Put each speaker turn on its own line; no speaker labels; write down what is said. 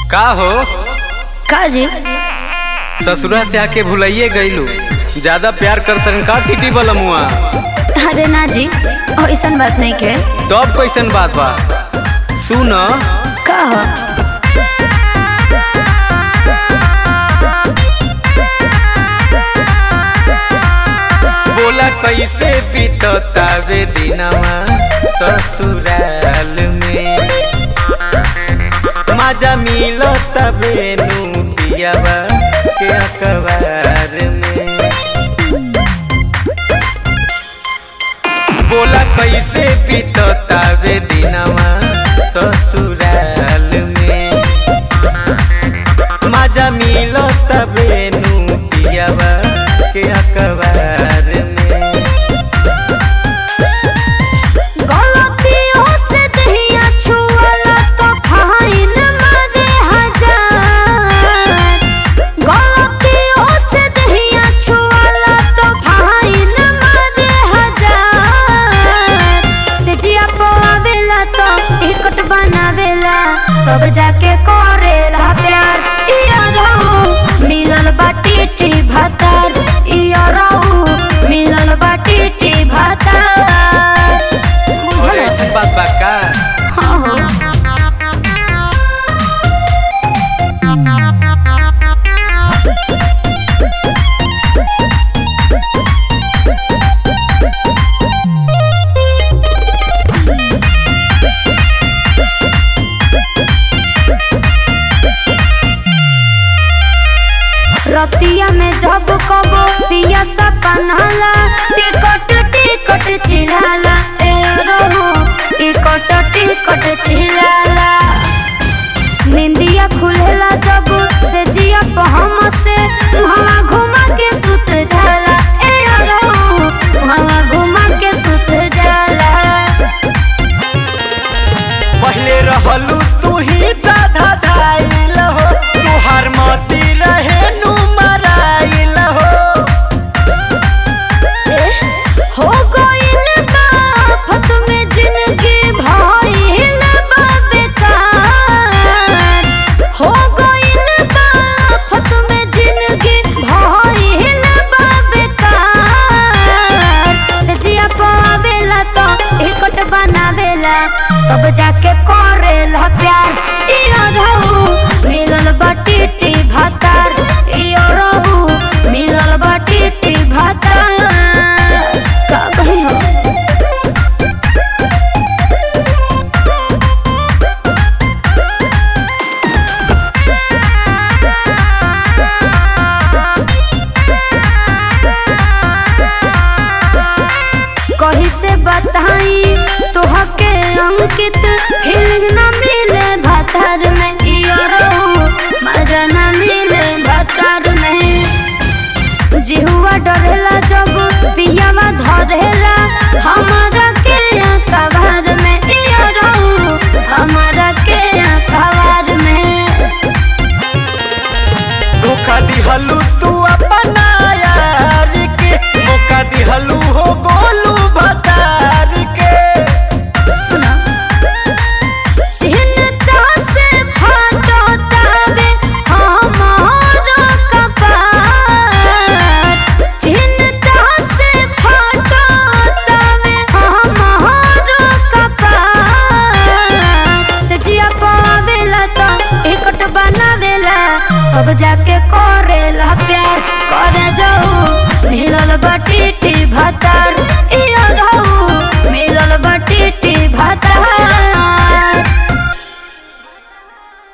का हो
का जी
ससुरा से आके भुलाइए गईलू ज्यादा प्यार करतन का टीटी बलमुआ
अरे ना जी ऐसन बात नहीं के
तब कैसन बात बा सुन
का हो
बोला कैसे बीततावे दिनवा ससुराल में मजा मिलत बेनू पियावा के अखबार में बोला कैसे बीततावे दिनवा ससुराल में मजा मिलत बेनू पियावा के अखबार में
गलतियों से दहिया छुअला तो फाइन मारे हजार गलतियों से दहिया छुअला तो फाइन मारे हजार सिजिया पवावेला तो इकट बनावेला तब जाके करेला प्यार इया रहू मिलल बाटी टी भातार इया रहू मिलल बाटी टी भातार बुझल
अरे ऐसी बात बा का
हाँ हाँ रतिया में जब कबो पिया सपनाला टिकट टिकट चिल्लाला ए रहो टिकट टिकट चिल्लाला निंदिया खुलेला जब से जिया पहम से वहाँ घुमा के सुत जाला ए रहो वहाँ घुमा के सुत जाला
पहले रहलू तू ही दाधा धाइल हो तुहार मती रहे नु मराइल हो
हो गइल बा आफत में जिंदगी भइल बा बेकार हो गइल बा आफत में जिंदगी भइल बा बेकार सजिया पावेला तो इकट बनावेला तब जाके करेला प्यार इया रहू मिलल बाटी टी भातार इया रहू मिलल बाटी टी भातार का कही हो कही से बताई तोहके अंकित फीलिंग ना मिले भातार में इयो रहू मजा ना मिले भातार में जिहुआ डरेला जब पियावा धरेला हमारा के कबार में इयो रहू हमारा के कबार में
धोखा दिहलू तू अपना यार के मौका दिहलू हो गोलू भतार के
सुना चिन्ता से फाटो ताबे हमारा कपार चिन्ता से फाटो ताबे हमारा कपार सजिया पावेला तो इकट बनावेला अब जाके करेला प्यार करे जाऊ